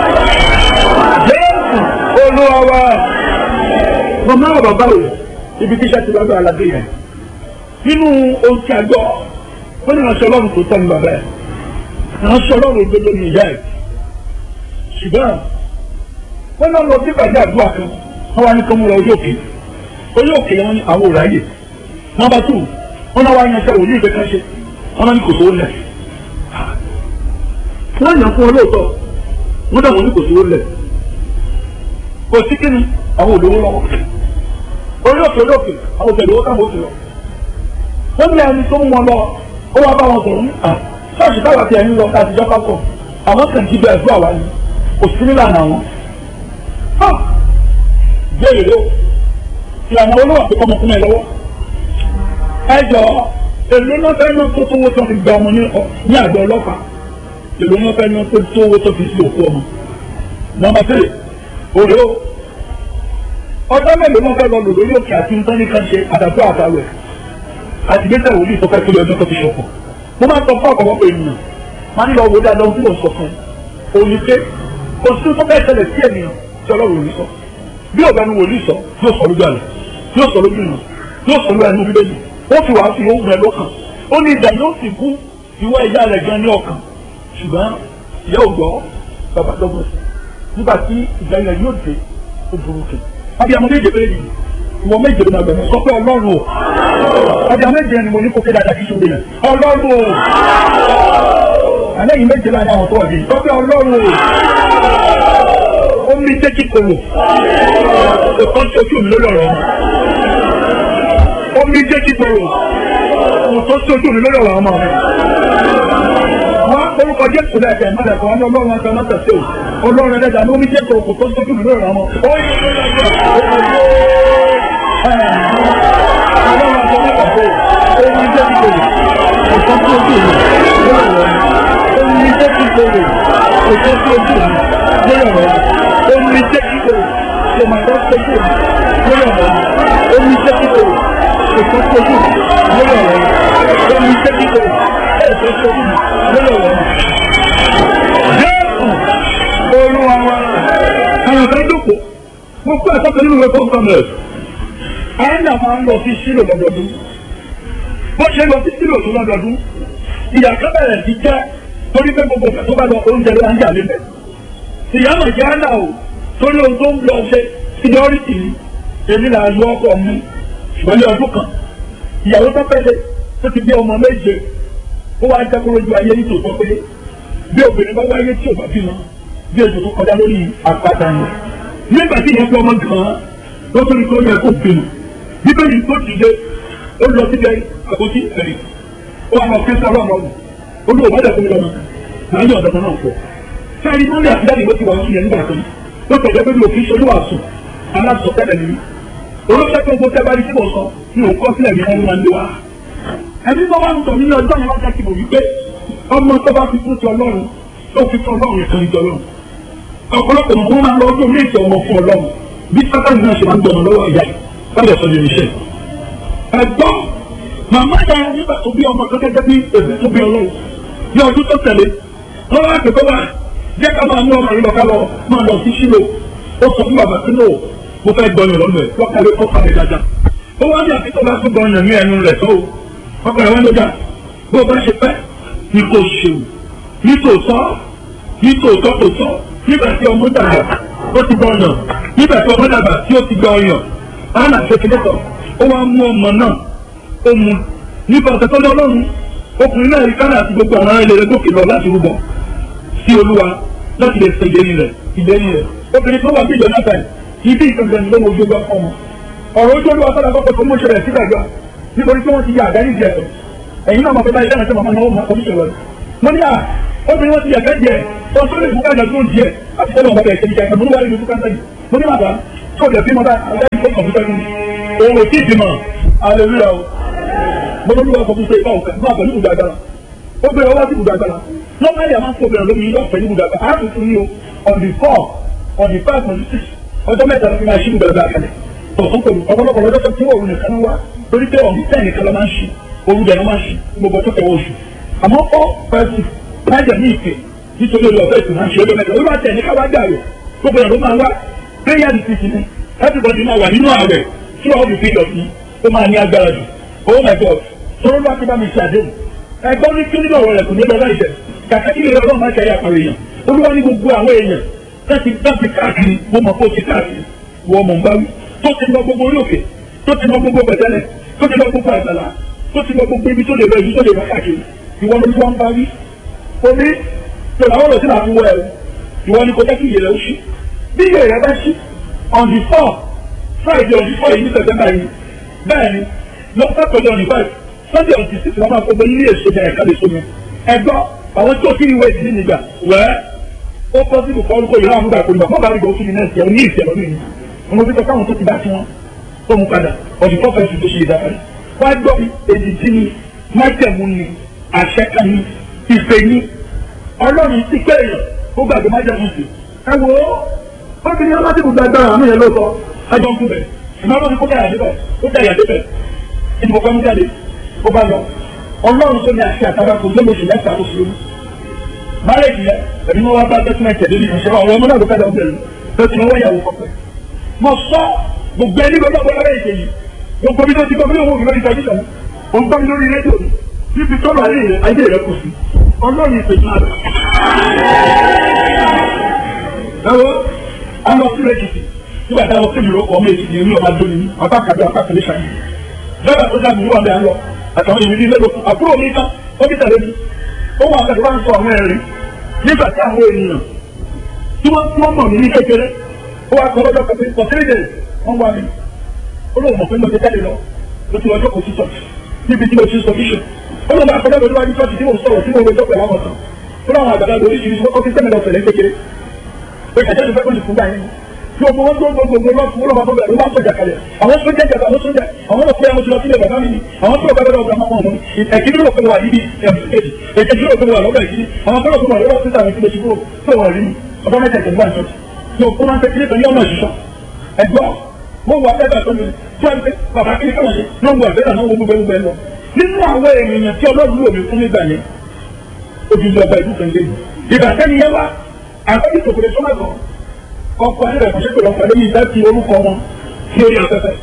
Jésù olúwa wa màmá wa bàbá rẹ̀ ibi tí iṣẹ́ ti lọ́dọ̀ aládé yẹn nínú ohun tí a gbọ́ wọ́n ní ìránṣẹ́ ọlọ́run tó tọ́ ní bàbá ẹ̀ ìránṣẹ́ ọlọ́run òdodo ní ìyá ẹ̀ ṣùgbọ́n wọ́n náà lọ sí ìpàdé àdúrà kan wọ́n wá ní kọ́ mú lọ orí òkè orí òkè yẹn àwọn òráyè nọ́mbà tù wọ́n náà wá yan iṣẹ́ òní ìgbẹ́ kan ṣe wọ́n náà ní kò sówó lẹ̀ wọ́n yàn fún olóòótọ́ wọ́n dà wọ́n ní kò sówó lẹ̀ kò sí kíni àwọn olówó lọ́wọ́ orí òkè orí òkè àwọn òkè lówó táwọn òkè lọ wọ́n ní ẹni tó mú wọn lọ ó wá bá wọn sọ̀rọ̀ ní à ṣọ́ọ̀ṣì táwa ti ẹ̀yìn lọ láti jọ́ pápọ̀ àwọn kan jí bẹ́ẹ̀ fún àwa ni kò sí nílànà àwọn. béèrè ló ìlànà olówó àti ọmọkùnrin ẹ lọ́wọ́. ẹ jọ èlò náà fẹ́ náà tó tówó tó fi gba ọmọ ní àgbẹ̀ ọlọ́pàá èlò náà fẹ́ náà tó tówó tó fi sí òkú ọmọ. nọ́mbà three òde o ọjọ́ mélòó náà fẹ́ lọ lò lórí òkè àti nǹkan ní kan ṣe àdàtú àtàwẹ̀ àti gbèsè wòlíì tó fẹ́ kí ọjọ́ tó fi ṣọ̀pọ̀ mo máa ń sọ fún ọ̀pọ̀lọpọ̀ ènìyàn máa ń lọ wò dáadáa ohun tí mo sọ fún un òní pé kò sí tó fẹ́ ṣẹlẹ̀ sí ènìyàn tí ọlọ́run ò ní sọ bí ọ̀gá ni wòlíì sọ yóò sọ lójú àlẹ́ yóò sọ lójú ìnà yóò sọ lójú ẹnu bíbélì ó fi wàá fi ohun rẹ lọ́kàn ó ní ìdá yóò sì kú ìwọ ìyá rẹ̀ gan ní ọkàn ṣùgbọ́n ìyá ò gbọ́ bàbá dọ́gbọ̀n sí nígbà tí ìgbà yẹn yóò dé ó burú kẹ abiyamọ méje bẹ́ẹ̀ ni ìwọ méje ló máa gbẹ̀mọ́ sọ pé ọlọ́run o abiyamọ méje ni mo ní kó kéde àdàkí ṣòro yẹn ọlọ́run o àlẹ́yìn méje láti àwọn tó wà bí sọ pé ọlọ́run o ó mi jẹ́ kí kòrò òkò tó ojú mi lórí ọ̀rọ̀ ó mi jẹ́ kí kòrò òkò tó ojú mi lórí ọ̀rọ̀ ọmọ mi wọ́n orúkọ jésù náà ẹ̀kẹ́ mọ́lẹ̀ kan ní ọlọ́run ọ̀sán mọ́tò sí o ọlọ́run ẹ̀dẹ́gbà ní omi jẹ́ kòrò kò tó ojú mi lórí ọ̀rọ̀ ọmọ ó yẹ kó lọ́jọ́ ọlọ́run ọ̀sán mọ́tò sí o ó mi jẹ́ kí kòrò òkò tó ojú mi lórí ọ̀rọ̀ ọmọ omi jẹ́ kí kòrò òkò tó ojú mi lórí ọ̀rọ̀ ọmọ omi jẹ́ kí kòrò kò máa tọ́ tó ojú mi lórí ọ̀rọ̀ ọmọ omi jẹ́ kí kòrò òkò tó ojú mi lórí ọ̀rọ̀ ọmọ omi jẹ́ kí kòrò òkò tó ojú mi lórí ọ̀rọ̀ ọmọ. Jésù olúwa wa àwọn kan jókòó mo kó ẹ̀sọ́ pẹ̀lú ìwé fún kọ́mẹ̀rẹ̀ àyìnlá máa ń lọ sí sílò lọ́dọọdún bó ṣe lọ sí sílò tó lọ́dọọdún ìyá kábẹ̀rẹ̀ ti jẹ́ torí pé gbogbo ìgbà tó bá lọ oúnjẹ ló ń jà lébẹ̀ ìyá mà jẹ́ àná o torí ohun tó ń lọ ṣe síniọ́rìtì ni èmi là ń yọ ọkọ mi ṣùgbọ́n ní ọdún kan ìyàwó tó fẹ́ ṣe tó ti bí ọmọ méje ó wá jẹ́ kóró ju ayé nítòótọ́ pé bí obìnrin bá wáyé tí ò bá bímọ bí ètò tó kọjá lórí àpáta yẹn nígbà tí ìyẹn fi ọmọ gan-an ló tó ní kó yẹ kó bímọ bíbélì tó dìde ó lọ síbẹ̀ àkótí ẹ̀rí ó wà lọ kí sọ́ọ́ ọmọ ọ̀hún olú ò bá dẹ̀ fún mi lọ́mọ láyé ọ̀dọ́ náà pọ̀ sẹ́ẹ̀rí mọ́lẹ̀ àtìjáde ló ti wà wọ́n yẹn nígbà tó ló tẹ̀lé pé mi ò fi ṣe olúwa sùn aláṣọ tẹ́lẹ̀ mi olóṣèlú tó ń gbọ́ tẹ́bárí tí mo sọ mi ò kọ́ sílẹ̀ mi wọ́n máa ń lé wa ẹbí bá wà ń tọ̀ nínú ọjọ́ yẹn wọ́n jẹ́ kí mo wí pé ọmọ tó bá fi fún ti ọlọ́run tó fi fún ọlọ́run yẹn kan ní ọlọ́run ọ̀pọ̀lọpọ̀ nǹkan máa ń lọ ọdún méjì ọmọ fún ọlọ́run bí sátani náà ṣe máa ń gbọmọ lọ́wọ́ ìyá lábẹ́ sọ ní iṣẹ́ ẹ̀gbọ́n màmá ya nígbà tó bí ọmọ kan gẹ́gẹ́ bí èmi tó bí ọlọ́run ní ọdún tó tẹ̀lé wọ́n wá pè pé wá jẹ́ ká máa mú ọmọ yìí lọ ká lọ máa lọ sí sílò ó sọ fún bàbá sínú mo fẹ́ gbọyàn lọ́nà ẹ̀ lọ́kàlẹ́ kọ́ pàdé dáadáa ó wá ní àfikún bá tún gbọyàn ní ẹnu rẹ̀ tó ọkùnrin wọn ló dà bó o bá ṣe fẹ́ ní kò ṣeun ní tòótọ́ ní tòótọ́ tòótọ́ nígbà tí ọmọ dàgbà ó ti gbọ́ ọyàn nígbà tí ọmọ dàgbà tí ó ti gbọ́ ọyàn ana ṣèkìlẹ́tọ̀ ó wá mú ọmọ náà ó mu nípa ọ̀sẹ̀ tó lé ọlọ́run ọkùnrin náà rí kánà àti gbogbo àwọn ilé rẹ̀ gòkè lọ láti rúbọ sí olúwa láti lè ṣe ìdéni rẹ̀ ìdéni rẹ̀ obìnrin tó wà bí ìjọ náà tẹ̀ ibi ìkankan ni lọ́wọ́ ojú ọgbà fún ọmọ ọ̀rọ̀ ojú olúwa sọ́dọ̀ àkọ́kọ́ tó mú ṣẹlẹ̀ sígbàgbà nítorí tí wọ́n ti yà àdáyé jẹ ẹ̀yin náà máa fẹ́ báyìí dáná sí màmá náà ó máa kọ́ níṣẹ́ mo ní à obìnrin wọn ti yà fẹ́ jẹ wọn tó lè fún kájà tó ń jẹ àti tẹ́lẹ̀ ọ̀gá bẹ̀rẹ̀ ṣẹ́ni jẹ mo ní wàá rí fún kájà yìí mo ní bàbá tó lè fi mọ́ bá ọ̀gá yìí fún kọ̀m̀pútà yìí òun ò tí ì bímọ aleluya o mo ní wàá kọ́ fún ṣe ìbá òkè fún àpẹẹrẹ ibùdó agbára ó bẹ̀rẹ̀ ọwọ́ sí ibùdó agbára normally a máa ń fọ obìnrin lómi lọ́fẹ̀ẹ́ ní ibùdó agbára a tún fún ní o on the four on the five on the six ọjọ́ mẹ́ta ló fi máa ṣí ibùdó agbára kalẹ̀ ọ̀pọ̀lọpọ̀ lọ́jọ́ tí òun nìkan wá torí pé ọ̀hún tẹ̀ nìkan ló máa ń ṣe òun dẹ̀ ló máa ń ṣe gbogbo tó tẹ̀wọ́ oṣù àmọ́ ọ́ pẹ̀sì lájẹ̀ ní ìpè nítorí olú ọ̀fẹ́ ìtùnú àṣẹ olómẹ́ta olú àtẹ̀ ní káwá gbà rẹ̀ gbogbo ẹ̀ ló máa wá prayer decision ni everybody máa wà nínú ààrẹ tí wọ́n fi fídọ̀ sí ó máa ní agbára jù oh my god sọ̀rọ̀ ló àti bá mi ṣe àdéhùn ẹgbọ́n ní kí nínú ọ̀rọ̀ rẹ̀ kò ní lọ láìsẹ̀ kàkà kí lè lọ́ọ́ máa ṣe ayé àpàrọ̀ èèyàn olúwa ní gbogbo àwọn èèyàn láti láti káàkiri mo mọ̀ kó o ti káàkiri wọ́n mọ̀ ń bá wí tó ti lọ gbogbo orí òkè tó ti lọ gbogbo pẹ̀tẹ́lẹ̀ tó ti lọ gbogbo àgbàlá tó ti lọ gbogbo ibi tó lè lọ ibi tó lè lọ káàkiri ìwọ ló wọ́n bá wí. omi tó làwọn ọ̀rọ̀ tí màá fi wọ ẹ̀rù ìwọ ni kò jẹ́ kí ìyẹ̀rẹ̀ ó ṣí bí ìyẹ̀rẹ̀ bá ṣí on the four friday on the four yìí ní september yìí bẹ́ẹ̀ ni lọ sátọ̀dẹ̀ on the five sunday on the six wọ́n máa fọ́ bẹ́ ilé èso bẹ̀rẹ̀ káde sómi ẹgbọ́ àwọn tó kí ìwé ìdílé nígbà wẹ́ẹ́ ó pọ́ sí ìbùkọ́ orúkọ yìí láwọn nígbà kò nígbà fọ́ọ̀bà àrígbà òfin nẹ́ẹ̀sì ẹ̀ ní ìfẹ́ lọ́dún yìí ọmọ bí kọ́ káwọn tó ti bá ti wọn tó mú padà ọdún tó fẹ́ẹ́ fi tó ṣe ìdápadà wá gbọ́ èdè tí ni májẹ̀mú ni àṣẹ kan ni ìfẹ́ ni ọlọ́run ti pé èèyàn ó gbàgbé májẹ̀mú sí. ẹ wo obìnrin ọlọ́tí kò gbàgbára àmì yẹn lóòótọ́ ẹjọ́ ń kú bẹ̀ ìmọ̀ràn ni kó dáyà débẹ̀ ó dáyà débẹ̀ ìdìbò kan jáde ó bá lọ ọlọ́run tó ní àṣẹ àtàrà kò lóye oṣù mẹ́ta oṣù lórí. márèjì yẹn ẹ̀mí wọn wá bá dọ́kúmẹ̀ntì ẹ̀dẹ́ nínú ìṣẹ́ ọ̀rọ̀ ọmọ náà ló fẹ́ dọ̀ bẹ̀rẹ̀ tó ti náwó ìyàwó kọ̀ọ̀pẹ̀. mo sọ gbogbo ẹni gbogbo ọgbọ́n lábẹ́ ìṣe yìí gbogbo bí tó ti gbọ́ bí òun òun lórí tẹlifíṣàn ó ń gbọ́ mi lórí rédíò mi níbi tọ́lọ̀ ayé rẹ̀ ayé rẹ̀ kù sí ọlọ́run ìpèjì àrà. ẹ̀rọ àwọn sí lẹ́kìtì nígbà táwọn sí ìlú ọkọ̀ ọmọ èkìtì ní ọba dóni ní apá kàbí apá kàlẹ́ ṣáyé lọ́dà tó dáa mi wà bẹ́ẹ̀ lọ àtàwọn èèyàn ní lẹ́gbẹ̀ẹ́ àbúrò mi kan ó bí tẹ̀lé mi ó wà pẹ̀lú wọn sọ àwọn ẹ̀rín nígbà tí àwọn ènìyàn tí wọ́n tí wọ́n mọ̀ mí ní kékeré ó wà kọ́ lọ́jọ́ pẹ̀lú kọ̀sílẹ̀ wọ́n wá mi ó lóun mọ̀ pé mo ti tẹ́lẹ̀ lọ ló ti lọ́jọ́ kò sí sọ níbi tí mo ti sọ bíṣọ̀ ó lóun bá kọjá lórí wájú sọ́ọ̀tì tí mo sọ̀rọ̀ tí mo rojọ́ pẹ̀lú àwọn kan ó láwọn àgbàdo oríṣiríṣi ó fi sẹ́mi lọ sẹ̀lẹ̀ kékeré pé kẹ̀kẹ́ ti fẹ́ kó ti fún gbà yẹn tí o gbogbo gbogbo gbogbo lọ fún olùwà bọ̀bẹ̀ ló bá sọ̀jà kalẹ̀ àwọn sójà jàdá àwọn sójà àwọn ọ̀pẹ àwọn sọ̀rọ̀ sílẹ̀ bàbá mi ni àwọn tó bàbá ọ̀gá máa wọn ẹ̀kíní ló fẹ́ wà níbi ẹ̀mùsíkèjì ẹ̀kíní ló fẹ́ wà lọ́gbà ìkíní àwọn tó lọ fẹ́ wà lọ́wọ́ sísà mi kílẹ̀ ṣubú tó wà rí mi ọba mẹ́ta ìjọba ìjọ tó kó máa ń tẹ́kílẹ̀ pẹ̀lú ọmọ ìṣiṣọ́ ẹ̀gbọ́ mo wà bẹ́ẹ̀ tó mi tí wọ́n ti bàbá kí ni káwọn ṣe ló ń wà bẹ́ẹ̀ náà wọ́n gbogbo ẹgbẹ́ lọ nínú àwọn èèyàn tí ọlọ́run lò mí fún nígbà yẹn ojú ìjọba ìlú kan lé ìgbà sẹ́ni yẹn wá àkọ́jú tòkòrè sọ́mọ́gbọ̀n ọkọ̀ ẹ̀rẹ̀ kò ṣe pé ọkọ̀ lẹ́yìn láti orúkọ wọn sí orí afẹ́fẹ́.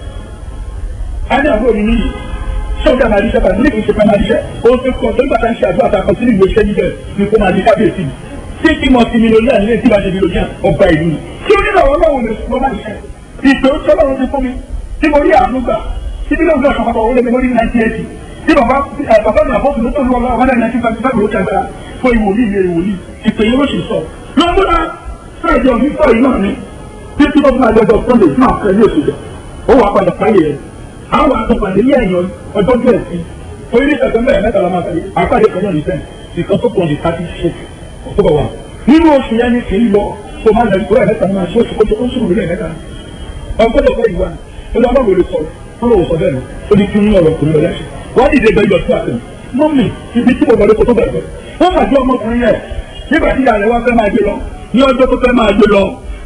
a ní àbúrò mi níyì sọ́jà máa díṣẹ́ bàtí níbi ìṣẹ̀fẹ́ máa díṣẹ́ ó ti kọ́ tó nígbà tá ń ṣe àdúrà tá a kọ sínú ìwé iṣẹ́ níbẹ̀ ni kó máa di kábíyèsí mi. tí kí mo ti mi lórí ànílé tí wàá ṣe mi lórí ọba ìlú mi. tí ó ní lọ́wọ́ lọ́wọ́ mi ló máa díṣẹ́. ìpè ó tọ́ lọ́wọ́ ti fún mi tí mo rí àánú gbà tí bí lóògùn ọ̀sán papọ̀ wọlé mi lórí nineteen eighty tí bàbá bàbá mi àbọ̀tún tó lọ́wọ́ lọ́wọ́ lẹ́yìn nineteen fifty five ló ti àgbára fún ìwòlíì mi ìwòlíì ìpè yẹn ló sì sọ. lọ́gbọ́dá fẹ́ẹ̀dì ọ̀gbìn fọ́ yìí náà ni títí tó fún àjọjọ sunday fún àfẹ́lẹ́ òṣèlú ó wà padà sáyé rẹ̀ àwọn àtọ̀pàdé ní ẹ̀yàn ọjọ́ díẹ̀ sí orí ní ìṣẹ̀tẹ̀ mẹ́rin mẹ́ta la máa tẹ̀lé àpàdé kan náà ní sẹ́yìn nìkan tó pọ̀ ní thirty six october one nínú oṣù yẹn ní kì í lọ tó máa lẹ́nu kúrẹ́ mẹ́ta máa ṣe oṣù kótó oṣù rẹ̀ mẹ́ta ọgbọ́dọ̀ fẹ́ ìwà ó ní ọlọ́run lè sọ̀rọ̀ ó lọ́wọ́ sọ bẹ́ẹ̀ ó ní kí ń ọ̀rọ̀ kò ní lọ lẹ́sẹ̀ wọ́n dìde bẹ́ẹ̀ yọ sí àtẹ̀ mọ́mì ibi tí mo lọ lóko tó bẹ̀rẹ̀ wọ́n fàájọ́ ọmọkùnrin yẹn nígbà tí ìyá rẹ̀ wá fẹ́ máa gbé lọ ní ọjọ́ tó fẹ́ máa gbé lọ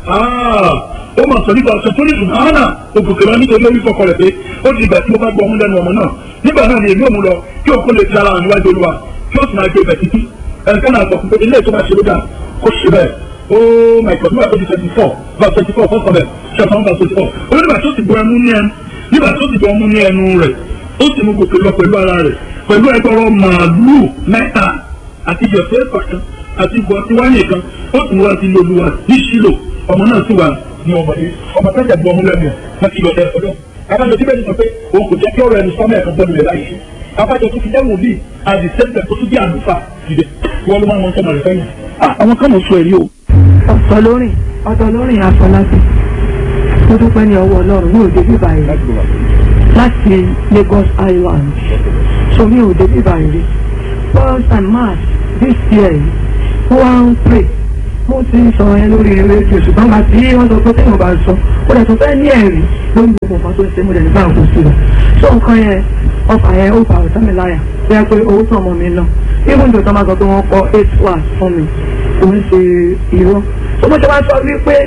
ó mọ̀ sọ nípa ọ̀sẹ̀ tó ní ìdùnnú hánà ògùnkè lọ nítorí orí kọkọ rẹ̀ pé ó di ìgbà tí mo bá gbọ́ ọmú lẹ́nu ọmọ náà nígbà náà ni èmi ò mú lọ kí òkú lè ti ara hàn níwájú olúwa kí ó sì máa gbé ibẹ̀ títí ẹnìkan náà sọ pé ilé ìtura ṣe ló dà kó ṣe bẹ́ẹ̀ ó my God nígbà tó di twenty four verse twenty four fọ́sọ̀ bẹ́ẹ̀ ṣẹ̀fọ́n verse twenty four ó nígbà tó ti bọ ẹmu ní ẹnu nígbà tó ti bọ ẹmu ní ẹnu rẹ̀ ó sì mú gòkè lọ pẹ̀lú ara rẹ̀ pẹ̀lú ẹgbẹ̀rún màálù mẹ́ta àti ìjọsẹ́ pàtó àti ìbọn tí wáyé kan ó tún wá sí lóluwà ní ṣílò ọmọ náà sì wà ní ọmọdé ọmọ tẹ́jà bu ọmọ lẹ́nu wọn ti yọ̀dẹ̀ ọ̀dọ́ abájọ tí bẹ́ẹ̀ ni sọ pé òun kò jẹ́ kí ọ̀rọ̀ ẹnu sọ́mọ́ ẹ̀kan bọ́ọ̀lù rẹ̀ láyé abájọ tó fi dẹ́wọ̀n bíi àdì sẹ́ńtẹ̀ tó tún bí àlùfà dìde wọ́n ló máa ń wọn sọ́mọ rẹ̀ fẹ́yìn. àwọn kan mọ̀ sọ èrí o. ọ̀tọ̀ lórin ọ̀tọ̀ lórin afọláṣí tó dúpẹ́ ní ọwọ́ ọlọ́run ní òde bíbá yìí láti Lagos Island so ní òde bíbá yìí first and march this year yìí wọ́n wá ń pray mo ti ń sọ yẹn lórí rédíò ṣùgbọ́n bá tí wọ́n sọ pé téèyàn bá sọ ó dẹ̀ tún fẹ́ ní ẹ̀rí lórí gbogbo nǹkan tó ń ṣe mo dẹ̀ nígbà kó sí rẹ̀ so nǹkan yẹn ọfà yẹn ó bá ọ̀sán mi láyà bẹ́ẹ̀ pé owó tó ọmọ mi lọ even though tó máa sọ pé wọ́n kọ́ eight hours fún mi kò ń ṣe irọ́ so mo ṣe wá sọ wípé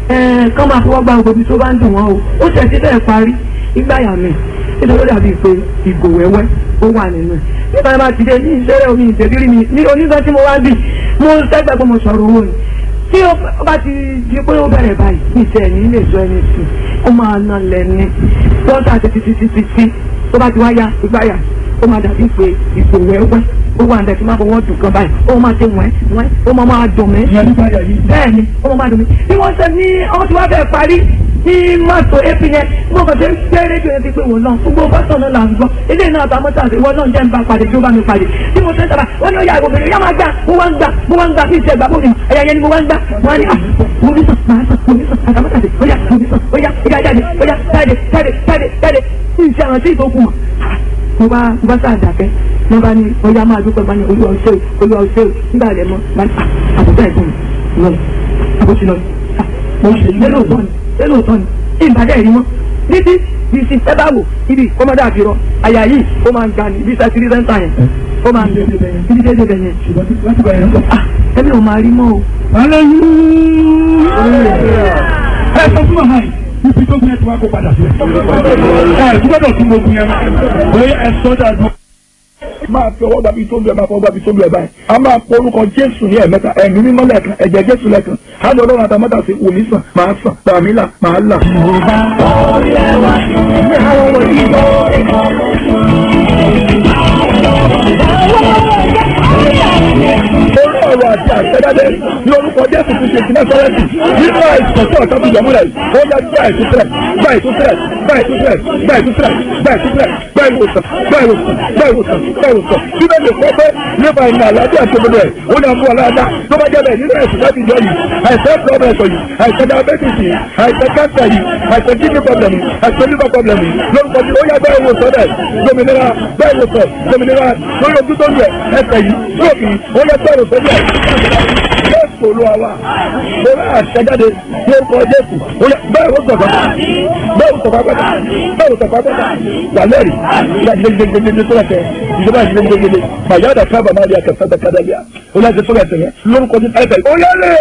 ẹ̀ẹ́n kán máa fọwọ́ gba ògbóbi tó bá ń dùn wọ́n o ó ṣẹ̀ sí bẹ́ẹ̀ parí ìgbáyà mi nítorí ó dàbí pé ìgò wẹ́wẹ́ ó wà nínú ẹ̀ nígbà tí wọ́n ti dé ní ìṣẹ́rẹ́ omi ìtẹ̀bírí mi ní oníṣẹ́ tí mo wá bì mo sẹ́gbẹ́ pé mo sọ̀rọ̀ owó ni tí ó bá ti di pé ó bẹ̀rẹ̀ báyìí ní ìṣẹ́ ẹ̀yìn lè sọ ẹni sí ó máa ná lẹ́ni lọ́sà títí títí títí tó bá ti wá ya ìgbáyà ó máa dàbí pé ìgò wẹ́wẹ́ ó wà níbẹ̀ tí máa fọwọ́ dùn kan báyìí ó máa ṣe wẹ́n wẹ́n ó máa máa dùn mí ìyẹn nípa ẹ̀yà yìí. bẹ́ẹ̀ ni ó máa máa dùn mí bí wọ́n ṣe ní ọmọ tí wọ́n fẹ́ parí ní mọ́tò ap yẹn mo kàn ṣe ń gbé rédíò yẹn ti pé wọ́n náà gbogbo bọ́sọ̀ náà là ń gbọ́ ilé náà àtàwọn mọ́tò àti ìwọ náà jẹ́ ń bá pàdé tí ó bá mi pàdé tí mo ṣe ń sábà wọ́n ní ó yà ìwòbìnrin yá máa gbà mo wá ń gbà mo wá ń gbà bí ìṣe ìgbà bómi ẹ̀yà yẹn ni mo wá ń gbà wọ́n á ní ah mo ní sàn máa sàn mo ní sàn àtàwọn àti ó yà mo ní sàn ó yà ó yà jáde ó yà jáde jáde jáde jáde ní ìṣe àwọn tí ìtòkùn mọ̀ mo bá mo bá sáà dàbẹ́ mo bá ní ọyá máa dúpẹ́ bá ní olúwa ọ̀ṣẹ́ o olúwa ọ̀ṣẹ́ o nígbà rẹ̀ mọ́ bá ní àbùkù ẹ̀gbọ́n mi lọ àbùkù lọ mo ṣe lélò tán ni lélò tán ni ìbàdàn ẹ̀rí mọ́ títí bí ti ẹ bá wò ibi kọ́mọdé àfihàn àyà yìí ó máa ń ga ní bí sẹ́kìrì sẹ́ńtà yẹn ó máa ń gbé ibi dédé bẹ̀ yẹn ṣùgbọ́n tí wọ́n ti bá yẹn lọ. ah ẹbí ò máa rí mọ́ o. ẹ sọ fún ọ̀hán yìí ibi tó gbé ẹ ti wá kó padà sílẹ̀. ẹ tí gbọ́dọ̀ tún gbogbo yẹn bóyá ẹ sọ dàgbọ́. máa fi ọwọ́ gbàbí tó ń lu ẹ̀ máa fọwọ́ gbàbí tó ń lu ẹ̀ báyìí. a máa pọ orúkọ jésù ní ẹ̀mẹ́ta ẹ̀mí mímọ́ lẹ́ẹ̀kan ẹ̀jẹ̀ jésù lẹ́ẹ̀kan. á lọ ọlọ́run àtàmọ́tà sí wòlíì sàn máa sàn tàmí là máa là. orí ọ̀rọ̀ àti àṣẹjáde ní orúkọ jésù ti ṣe ìpínlẹ̀ sọ́rẹ́tì nínú àìsàn tí ọ̀tá ti yọ̀múlẹ̀ ó yá gbá ìtúsílẹ̀ gbá ìtúsílẹ̀ gbá ìtúsílẹ̀ gbá ìtúsílẹ̀ gbá ìtúsílẹ̀ gbá ìwòsàn gbá ìwòsàn gbá ìwòsàn gbá ìwòsàn bíbẹ̀ lè kọ́ pé nípa ìrìn àlàáfíà tó gbọdọ̀ ẹ̀ ó ní àmú ọ̀làdá tó bá jẹ́ bẹ́ẹ̀ nínú ẹ̀sùn láti jọ yìí àìsàn pọ́blẹ̀sọ̀ yìí àìsàn diabetes yìí àìsàn cancer yìí àìsàn kidney problem yìí àìsàn liver problem yìí lórúkọ tí ó yá bẹ́ẹ̀ wòsàn rẹ̀ dominira bẹ́ẹ̀ wòsàn dominira lórí ojú tó ń yẹ ẹsẹ̀ yìí lóòkì ó yẹ bẹ́ẹ̀ wòsàn rẹ̀ jésù olúwa wa mo rà àṣẹjáde ní orúkọ jésù ó yẹ bẹ́ẹ̀ wò sọ̀kọ́ bẹ́ẹ̀ wò sọ̀kọ́ pẹ́ta bẹ́ẹ̀ wò sọ̀kọ́ pẹ́ta wà lẹ́rì ìyá gidigidigidi tó lẹ́tẹ̀ ìjọba gidigidigidi màyà dà kábà máa di àkàtà dà kádà bíà ó lẹ́sẹ̀ tó lẹ́tẹ̀ yẹn lórúkọ jésù ẹ̀fẹ̀ ó yẹ lè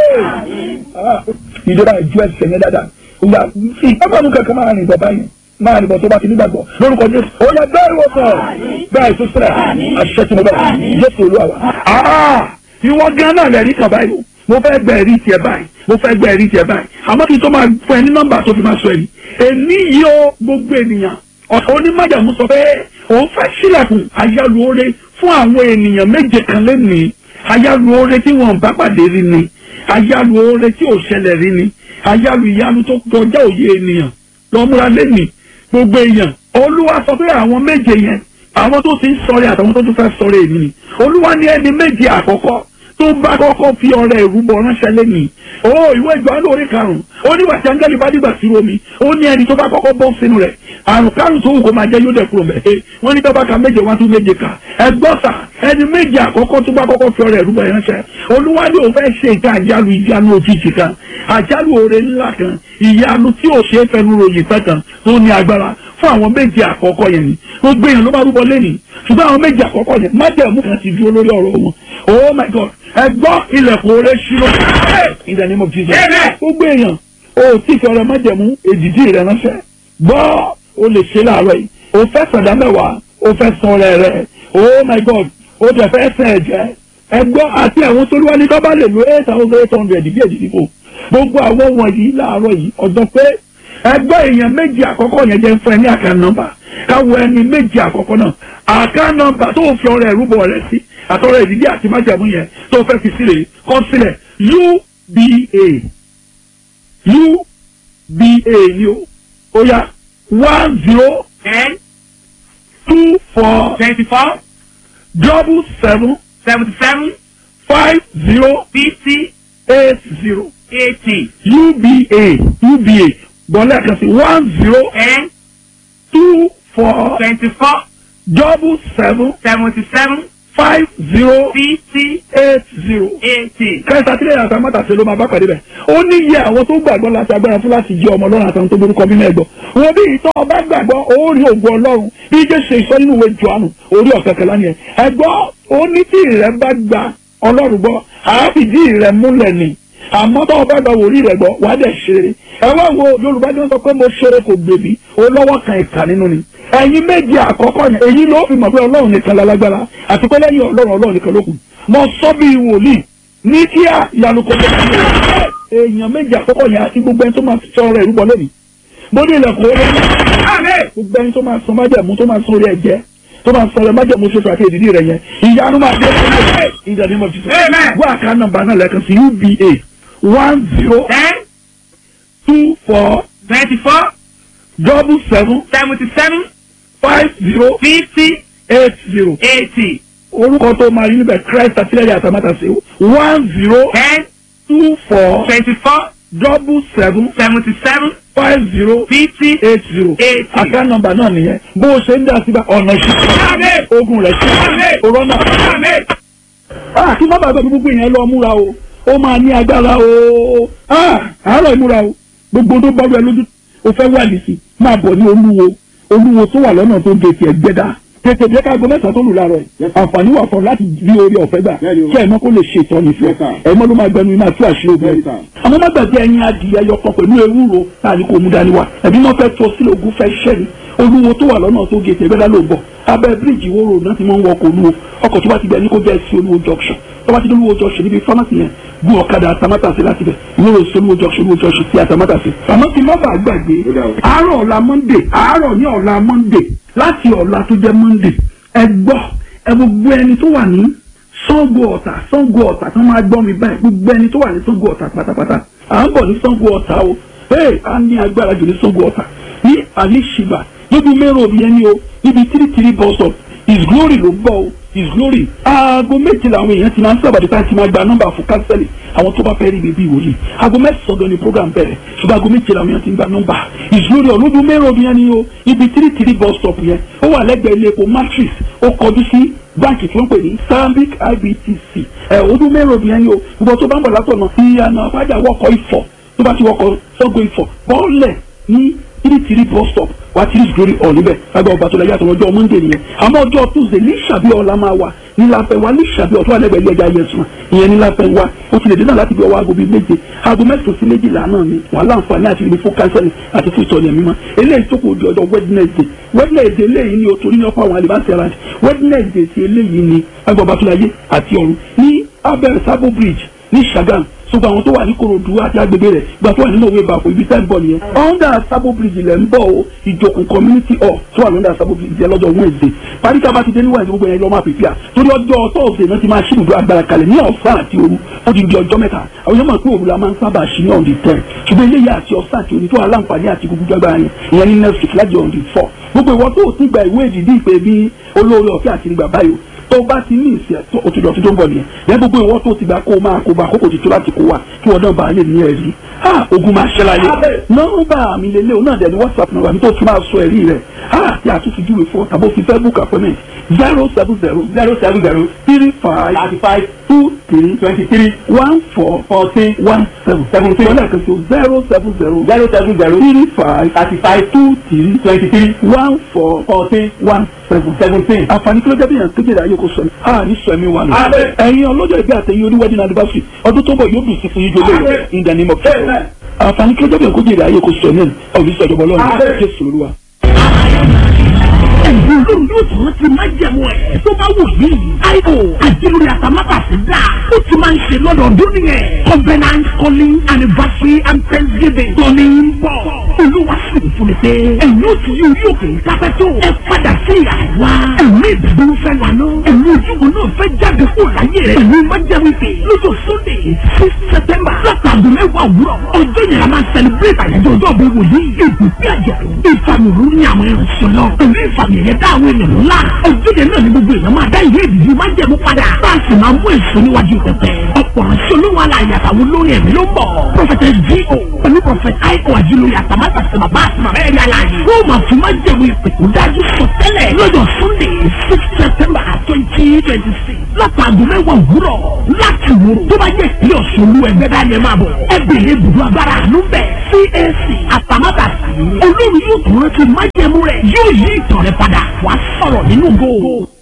ìjọba ìjọ ẹsẹ̀ yẹn dáadáa ìyá ìpápánu kankan máa rìn bọ̀ báyìí máa nìbọn tó bá ti nígbàgbọ́ lórúkọ jésù ó yẹ bẹ́ẹ̀ wò sọ̀ bẹ́ẹ̀ tó sílẹ̀ àṣẹ tí mo bẹ̀ jésù olúwa wa ìwọ gan náà lẹ́rìí kan báyìí mo fẹ́ gbẹ ẹ̀rí tiẹ̀ báyìí mo fẹ́ gbẹ ẹ̀rí tiẹ̀ báyìí àmọ́ kí n tó máa fún ẹ ní nọ́mbà tó fi máa sọ ẹ̀rí èmi yìí ó gbogbo ènìyàn ọ̀sán onímọ̀jàmú sọ pé òun fẹ́ sílẹ̀kùn àyálù oore fún àwọn ènìyàn méje kan lẹ́nìí àyálù oore tí wọn bá pàdé rí ni àyálù oore tí ò ṣẹlẹ̀ rí ni àyálù ìyanu tó kọjá òye ènìyàn lọ́múra lẹ́nìí gbogbo èèyàn olúwa sọ pé àwọn méje yẹn àwọn tó ti ń sọ̀rẹ́ àtàwọn tó tún fẹ́ sọ̀rẹ́ èmi ni olúwa ní ẹni méje àkọ́kọ́ tó bá kọ́kọ́ fi ọrẹ ìrúbọ ránṣẹ́ lẹ́nìí ó ìwé ìgbà lórí karùn-ún ó ní wàtí áńgẹ́lì bá dìgbà sí omi ó ní ẹni tó bá kọ́kọ́ bọ́ sínú rẹ̀ àrùn kárùn tó wù kó máa jẹ́ yóò dẹ̀ kúrò mẹ́ wọ́n ní tọ́ba ka méje wá tún méje kà ẹgbọ́n sà ẹni méje àkọ́kọ́ tó bá kọ́kọ́ fi ọrẹ ìrúbọ ránṣẹ́ olúwa ní òun fẹ́ ṣe ìta àjálù ìyanu òjijì kan àjálù oore ńlá kan ìyanu tí ò ṣe é fẹnu ròyìn pẹ́ kan tó ní agbára fún àwọn méje àkọ́kọ́ yẹn ni gbogbo èèyàn ló bá rúbọ lẹ́nìí ṣùgbọ́n àwọn méje àkọ́kọ́ yẹn májẹ̀mú kan ti dúró lórí ọ̀rọ̀ wọn oh my god ẹ gbọ́ ilẹ̀kùn oore ṣírò in the name of jesus gbogbo èèyàn o tí fi ọrẹ májẹ̀mú èdìdí rẹ ránṣẹ́ gbọ́ o lè ṣe láàárọ̀ yìí o fẹ́ sàdá mẹ́wàá o fẹ́ san ọrẹ rẹ oh my god o dẹ̀ fẹ́ sẹ̀ ẹ̀jẹ̀ ẹ gbọ́ àti àwọn tó wá ní kọ́ bá lè lo eight thousand eight hundred bí èdìdí kò gbogbo àwọn wọ̀nyí láàárọ̀ yìí ọ̀dọ́ pé ẹgbẹ́ èèyàn méjì àkọ́kọ́ yẹn jẹ́ fún ẹ ní àká nọ́mbà káwọ ẹni méjì àkọ́kọ́ náà àká nọ́mbà tó fi ọrẹ ìrúbọ rẹ sí àtọrẹ ìdílé àti májàmú yẹn tó fẹ́ fi sílẹ̀ kọ́ sílẹ̀ uba uba ni o ó yá one zero ten two four twenty-four double seven seventy-seven five zero fifty eight zero eighty uba uba bọ́lá kan sí one zero ten two four twenty-four double seven seventy-seven five zero fifty eight zero. eighty. kẹsà tí lẹ́yìn àtàwọn àtàṣe ló máa bá pàdé bẹ̀. ó ní iye àwọn tó gbàgbọ́ láti agbára fún láti jẹ́ ọmọ ọlọ́run àtàwọn tó borúkọ nínú ẹ̀gbọ́. wọn bí ìtọ́ ọba gbàgbọ́ ó rí ògùn ọlọ́run bí jẹ́ ṣe ìsọ nínú ìwé jọ̀ánù orí ọ̀kẹ́kẹ́ lánìí ẹ̀. ẹ̀gbọ́ ó ní tí ìrẹ́ bá gba ọlọ́run gbọ́ àáfìdí ìrẹ́ múlẹ̀ ni àmọ́ tó o bá gba wòlíì rẹ̀ gbọ́ wàá dẹ̀ ṣeré ẹ wá wo yorùbá ní wọ́n sọ pé mo ṣeré kò gbèbí o lọ́wọ́ kan ìkà nínú ni ẹ̀yin méjì àkọ́kọ́ yẹn èyí ló fi mọ̀ pé ọlọ́run nìkan lálágbára àti pé lẹ́yìn ọlọ́run ọlọ́run nìkan ló kù mo sọ bí wòlíì ní kíá ìyanu kò tó kí èèyàn méjì àkọ́kọ́ yẹn àti gbogbo ẹni tó máa sọ ọ̀rọ̀ ìrúbọ lónìí mo ní ilẹ̀kùn orí gbogbo ẹni tó máa sọ májẹ̀mú tó máa sọ orí ẹ̀jẹ̀ tó máa sọ ọ̀rọ̀ májẹ̀mú ṣoṣo àti èdìdí rẹ̀ yẹn ìyanu máa dé fún ìdàdí mọ̀ títí wọ́n àká nọ́mbà náà lẹ́ẹ̀kan sí uba one zero ten two four twenty-four double seven seventy-seven five zero fifty eight zero eighty orúkọ tó máa rí níbẹ̀ christ àtìlẹ́yìn àtàmátàsí one zero ten two four twenty-four double seven seventy-seven five zero fifty eight zero eighty. àká nọ́mbà náà nìyẹn bó o ṣe ń dá síbẹ̀ ọ̀nà ìṣẹ́ ogun rẹ̀ ṣe òrọ́nà. Ah, kí má bàbá gbogbo yẹn lọ múra o ó máa ní agbára o Ah, àárọ̀ ìmúra o gbogbo tó bá rẹ lójú o fẹ́ wà nìsí máa bọ̀ ní olúwo olúwo tó wà lọ́nà tó gé tiẹ̀ gbẹ́dá tètè jẹ́ ká gbọ́ mẹ́sàn-án tó lù láàárọ̀ yìí àǹfààní wà fún ọ láti rí orí ọ̀fẹ́ gbà kí ẹ̀mọ́ kó lè ṣe ìtọ́ni fún ọ ẹ̀mọ́ ló máa gbẹnu iná tú àṣírí ogun àmọ́ má gbàgbé ẹyin adìyẹ yọkan pẹ̀lú ewúro tá a ní kó mú dání wa ẹ̀bí wọ́n fẹ́ tó sílẹ̀ ogun fẹ́ ṣẹ́ ni olúwo tó wà lọ́nà tó gé tiẹ̀ gbẹ́dá ló bọ̀ abẹ́ bíríìjì wo road náà ti máa ń wọkọ̀ olúwo ọkọ̀ tó bá ti bẹ̀ ní kó jẹ́ sí olúwo junction tó bá ti dé olúwo junction níbi pharmacy yẹn gun ọ̀kadà àtàmátàsí láti bẹ̀ ìwúrò sí olúwo junction olúwo junction sí àtàmátàsí. àmọ́ kí n má bàa gbàgbé àárọ̀ ọ̀la monday àárọ̀ ní ọ̀la monday láti ọ̀la tó jẹ́ monday ẹ gbọ́ ẹ gbogbo ẹni tó wà ní Ṣàngó Ọ̀tà Ṣàngó Ọ̀tà tó máa gbọ́ mi báyìí gbogbo ẹni tó wà ní Ṣàngó Ọ̀tà pátápátá à ń bọ̀ ní Ṣàngó Ọ̀tà o ee a ní agbára jù ní Ṣàngó Ọ̀tà ní àlìṣìbà níbi mẹ́rọ̀ òbí ẹni o níbi tírítírí bus stop his glory ló ń bọ̀ o his glory aago méje làwọn èèyàn ti máa ń sábàdí tá a ti máa gba nọ́mbà fún kánsẹ́lì àwọn tó bá fẹ́ rí bíbí ìwòye aago mẹ́sàn-án gan ni program bẹ̀rẹ̀ ṣùgbọ́n aago méje làwọn èèyàn ti ń gba nọ́mbà his glory ọlọ́dún mẹ́rọ̀ òbí ẹni o ibi tírítírí bus stop yẹn ó wà lẹ́gbẹ̀ẹ́ ilé epo matrix ó kọjú sí báńkì tí wọ́n pè ní stanbic ibtc ẹ̀ ọdún mẹ́rọ̀ òbí ẹni o gbogbo tó bá ń bọ̀ látọ̀nà ìyànà àpájà wọkọ̀ ìfọ̀ tó bá ti wọkọ̀ sọ́gbó ìfọ̀ bọ́ọ̀lẹ̀ ní tírítírí bus stop wá tírí glory hall níbẹ̀ lágbà ọba tó lẹ yàtọ̀ ọjọ́ monday nìyẹn àmọ́ ọjọ́ tuesday ní ìṣàbí ọ̀la máa wà níláfẹ́ wa ní ìṣàbí ọ̀tún àlẹ́gbẹ̀ẹ́ ilé ẹja yẹsùn ìyẹn níláfẹ́ wa ó ti lè dé náà láti bí ọwọ́ aago bíi méje aago mẹ́sàn-án sí méjìlá náà ni wà láǹfààní àti ìrìn fún kánsẹ́lì àti fún ìtọ́ni ẹ̀mí mọ́ eléyìí tó kò di ọjọ́ wednesday wednesday eléyìí ni o torí ní ọ̀pọ̀ àwọn àlìbáṣẹ́ ara wednesday ti eléyìí ni lágbà ọba tó láyé àti ọ̀run ní abẹ́rẹ́ sábò bridge ní sagam ṣùgbọ́n àwọn tó wà ní korodu àti agbègbè rẹ̀ gba tó wà nínú òwe ìbàfọ̀ ibi tẹ́ ń bọ̀ nìyẹn. under sabo bridge lẹ̀ ń bọ̀ o ìjòkùn community hall tó wà lọ́dà sabo bridge yẹn lọ́jọ́ wednesday paríta bá ti dé níwájú gbogbo yẹn lọ́ máa pèpè à torí ọjọ́ thursday náà ti máa ṣí ibùdó agbára kalẹ̀ ní ọ̀sán àti òru ó ti di ọjọ́ mẹ́ta àwọn yẹn mọ̀ pé òru la máa ń sábà ṣí ní on the ten ṣùgbọ́n eléyìí àti ọ̀sán àti òru tó wà láǹfààní àti gbogbo agbára yẹn ìyẹn ní next week láti on the four gbogbo ìwọ tó o ti gba ìwé ìdìdí ìpè bí olóore ọ̀fẹ́ àti ìgbà báyìí tó bá ti ní ìsìn tó o ti lọ sí tó ń bọ̀ nìyẹn lẹ́yìn gbogbo ìwọ tó ti gbà kó o máa kó o bá àkókò ti tó láti kó wa kí wọ́n náà bá a lè ní ẹ̀rí ha ogun máa ṣẹ́ láyé nọ́mbà mi lélẹ̀ o náà dẹ̀ ní whatsapp nọ́mbà mi tó tún máa sọ ẹ̀rí rẹ̀ ha tí a tún fi júwe fún ọ tàbí o fi fẹ́ book appointment zero seven zero zero seven zero three five thirty five two three twenty three one four fourteen one seven seventeen ọ̀nà kan tó zero seven zero zero seven zero three five thirty five two three twenty three one four fourteen one seven seventeen. àǹfààní kí ló jẹ́ bí yàn kéjì ayé kò sọ ni a ní sọ ẹ̀mí wa nù. ẹ̀yin ọlọ́jọ́ ìgbé àtẹ̀yìn oníwẹ́dìn anniversary ọdún tó bọ̀ yóò dùn sí fún yíjọ lóye in the name of Jesus. àǹfààní kí ló jẹ́ bí yàn kéjì ayé kò sọ ní ọ̀bí sọ̀jọ̀bọ̀ lọ́rùn jésù olúwa ẹ̀bùn olórí yóò tún ti máa jẹ̀mú ẹ̀ tó bá wù yìí. àìkò àdìlórí àtàmátàsí dà ó ti máa ń ṣe lọ́dọọdún nìyẹn. covenant calling anniversary and thanksgiving tọ́ni ń bọ̀. olúwa sì ń fún mi pé ẹ̀yin ó ti yí orí òkè kápẹ́ tó. ẹ padà sí àwa. ẹ̀mí ìdúró fẹ́ lànà. ẹ̀mí ojúbọ náà fẹ́ jáde kó láyé rẹ̀. ẹ̀mí máa jẹ́ wípé lọ́jọ́ sunday six september látàgùn mẹ́wàá òwúrọ̀. ọjọ́ yẹn a máa celebrate àyájọ́ ọjọ́ bí wòlíì. ìbùkún àjẹ̀dún ìfàmì òru ní àwọn ìrìnsẹ̀ náà. ẹ̀mí ìfàmì ẹ̀yẹ dá àwọn ènìyàn ńlá. ọjọ́ yẹn náà ni gbogbo èèyàn máa dá ìwé ìdìbò máa jẹ̀mú padà. bá a sì máa mú èso níwájú pẹpẹ. ọ̀pọ̀ ránṣẹ́ olówó aláàyè àtàwọn olórin ẹ̀mí ló ń bọ̀. prọfẹtẹ G.O. pẹ̀lú prọfẹtẹ I.O. àjùlórí àtàmátà sí bàbá àti bàbá ẹ̀rí aláàyè. wọ́n máa fi máa jẹ̀mú ìpè tó dájú sọ tẹ́lẹ̀ lọ́jọ́ Sunday six September twenty twenty six látàgùn mẹ́wàá òwúrọ̀ láti wò tó bá jẹ́ ìpínlẹ̀ ọ̀ṣun olú ẹgbẹ́ dání ẹ máa bọ̀ ẹ bèrè ibùdó agbára àánú bẹ̀ CAC àtàmátà sí olórí yóò tún rántí májẹ̀mú rẹ̀ yóò yí ìtàn rẹ̀ padà wàá sọ̀rọ̀ nínú góò.